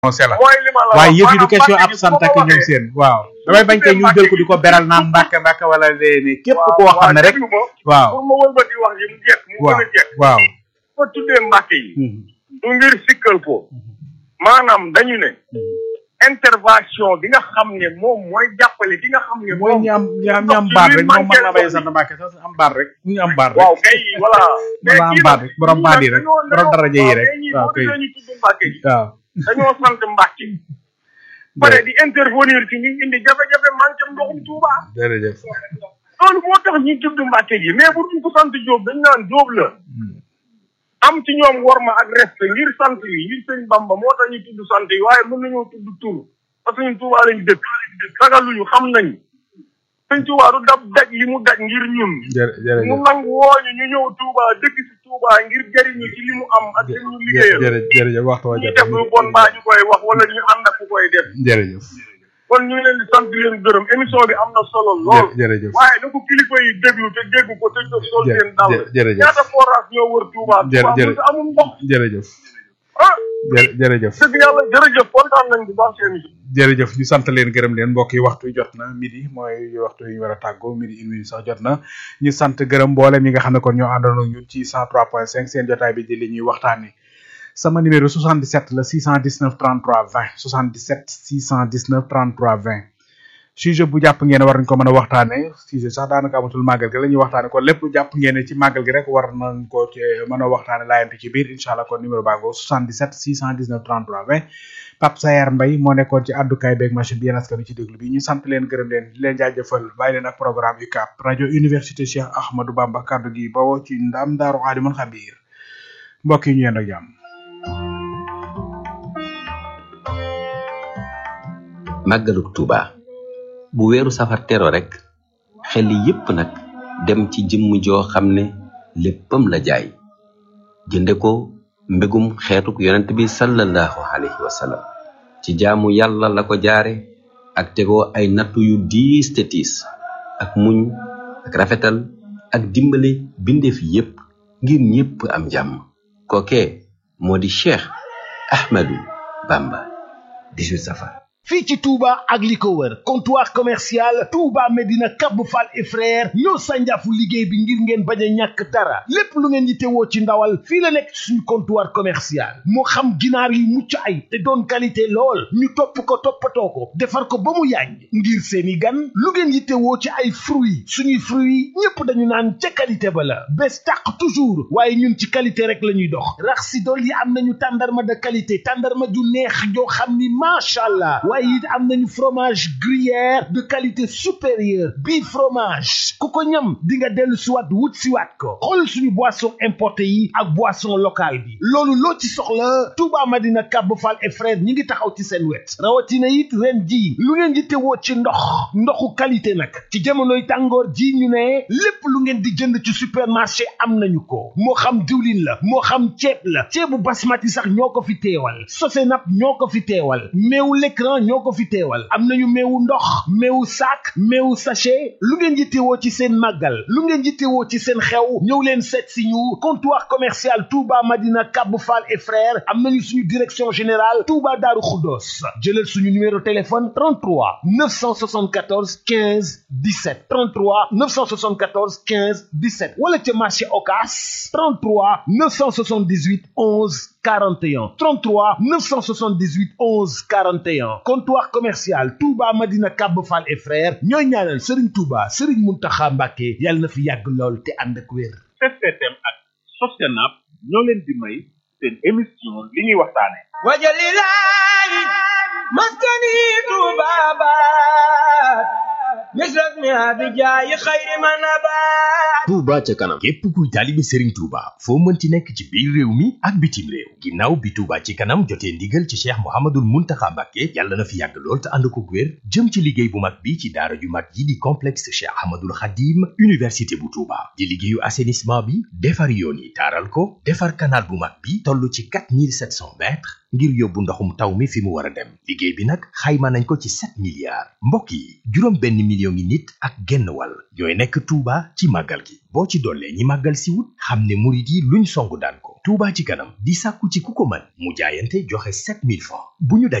annoncé la mooy li ma la waaye wax yëf yi du maanaam question Mbàkke ab gi sant fu ma ak ñoom waxee- seen waaw damay bañ tey ñu jël ko di ko beral naan mbàkke mbàkke wala léegi képp waaw koo xam ne waaw rek déglu ma waaw pour ma wëlbati wax yi mu jekk mu waaw gën a jekk waaw ma tuddee Mbàkke yi Mhm. du ngir sikkal ko maanaam dañu ne intervention bi nga xam ne moom mooy jàppale ki nga xam ne mooy moom ñi am ñi am ñi am ndox baat ci rek biir moom mën na bay manqué sant mbàkke sax am baat rek ñu am baat rek waaw kay voilà Mën naa am baat rek, borom baat yi rek, borom daraja yi rek. waaw waaw kay. kay ñu tudd Mbàkke yi waaw dañoo sant Mbàkke pare di intervenir ci ñu indi jafe-jafe manqué ndoxum Tuuba jërëjëf loolu moo tax ñuy tudd Mbàkke gi mais bu duñ ko sant Jóob dañ naan Jóob la am ci ñoom worma ak respect ngir sant yi ngir sëñ Bamba moo tax ñu tudd sant yi waaye mën nañoo tudd tur parce que ñun Tuuba lañ dëkk ragaluñu xam nañ sëñ Tuuba du dab daj li mu daj ngir ñun jërë mu jërëjëf nangu wooñu ñu ñëw Touba dëkk si Touba ngir jëriñu ci li mu am ak li ñu liggéeyal jërë jërëjëf waxtu wa ñu jot def lu bon mbaa ñu koy wax wala ñu ànd ak ku koy def jërëjëf kon ñu ngi leen di sant di leen gërëm émission bi am na solo lool jë- jërëjëf waaye na ko kilifa yi déglu te dégg ko te def sol jë- seen dàll jë- jërëjëf. ñaata forage ñoo wër Touba Jë- Touba jërë- mu amul ndox jërëjëf ah jë- jërëjëf dëgg yàlla jërëjëf kontaan nañ bu baax seen émission jërëjëf ñu sant leen gërëm leen mbokk yi waxtu yi jot na midi mooy waxtu yi ñu war a tàggoo midi une minute sax jot na ñu sant gërëm mboolem ñi nga xam ne kon ñoo àndoon ak ñun ci 103.5 seen jotaay bi di li ñuy waxtaanee sama numéro 77 la 619 33 20 77 619 33 20 sujet bu jàpp ngeen ne war nañ ko mën a waxtaanee sujet sax daanaka amatul màggal gi la ñuy waxtaanee kon lépp jàpp ngeen ne ci màggal gi rek war nañ ko ci mën a waxtaanee laayante ci biir incha allah kon numéro baa ngoo 77 619 33 20 Pape Sayar Mbaye moo nekkoon ci àddukaay beeg machine bi yéen askan ci déglu bi ñu sant leen gërëm leen di leen jaajëfal bàyyi leen ak programme UCAB rajo université Cheikh Ahmadou Bamba kaddu gi bawoo ci ndam daaru alimul xabiir mbokk yi ñu yend ak jàmm màggaluk Tuuba bu weeru safar tero rek xel yépp nag dem ci jëmm joo xam ne léppam la jaay jënde ko mbégum xeetuk yonent bi sallallahu alayhi wa sallam ci jaamu yàlla la ko jaare ak tegoo ay nattu yu diis te tiis ak muñ ak rafetal ak dimbale bindeef yépp ngir ñépp am jàmm kookee moo di Cheikh Ahmadou Bamba 18 safar fii ci Touba ak li ko wër comptoir commercial Touba Medina Cap Fall et frère ñoo sànjaafu liggéey bi ngir ngeen bañ a ñàkk dara lépp lu ngeen yittewoo ci ndawal fii la nekk ci suñu comptoir commercial moo xam ginaar yu mucc ay te doon qualité lool ñu topp ko toppatoo ko defar ko ba mu yàññ ngir seeni gan lu ngeen yittewoo ci ay fruits suñuy fruits ñépp dañu naan ca qualité ba la bés tàq toujours waaye ñun ci qualité rek la ñuy dox rax si dool yi am nañu tàndarma de qualité tàndarma ju neex joo xam ni macha allah waaye it am nañu fromage gruyère de qualité supérieure bii fromage ku ko ñam di nga dellu siwaat wut siwaat ko xool suñu boisson importé yi ak boisson locale bi loolu loo ci soxla Touba Madina Cap Fall et frère ñi ngi taxaw ci seen wet rawatina it ren ji lu ngeen di tewoo ci ndox ndoxu qualité nag ci jamonoy tàngoor ji ñu ne lépp lu ngeen di jënd ci supermarché am nañu ko moo xam diwlin la moo xam ceeb la ceebu basmati sax ñoo ko fi teewal sosenap ñoo ko fi teewal meewu l'écran ñoo ko fi teewal am nañu meewu ndox meewu sac meewu sachet lu ngeen yittewoo ci seen màggal lu ngeen yittewoo ci seen xew ñëw leen seet si ñu comptoir commercial Touba Madina Cap Fall et frères am nañu suñu direction générale Touba Daaru Xuddoos jëlal suñu numéro téléphone 33 974 15 17 33 974 15 17 wala ca marché Ocass 33 978 11 41 33 978 11 41 comptoir commercial Touba Madina Cap Fall et frères ñooy ñaanal Serigne Touba Serigne Mountakha Mbacké yàlla na fi yàgg lool te ànd ak wér. STM ak Sostenab ñoo leen di may seen émission li ñuy waxtaane wajalilahi maskani tubabat misras mi abijaayi xayri manabat Touba ca kanam képp kuy taalibe Serigne Touba foo mënti nekk ci biir réew mi ak bitim réew ginnaaw bi Touba ci kanam jotee ndigal ci Cheikh Mouhamadoul Mountakha Mbacké yàlla na fi yàgg lool te ànd ko wér jëm ci liggéey bu mag bi ci daara ju mag yi di complexe Cheikh Ahmadoul Khadim université bu Touba di liggéeyu assainissement bi defar yoon yi taaral ko defar canal bu mag bi toll ci 4700 mètres ngir yóbbu ndoxum taw mi fi mu war a dem liggéey bi nag xayma nañ ko ci 7 milliards mbokk yi juróom benn million ngi nit ak genn wàll ñooy nekk Touba ci màggal gi boo ci dollee ñi màggal si wut xam ne murit yi luñ songu daan ko Touba ci kanam di sàkku ci ku ko mën mu jaayante joxe 7000 francs bu ñu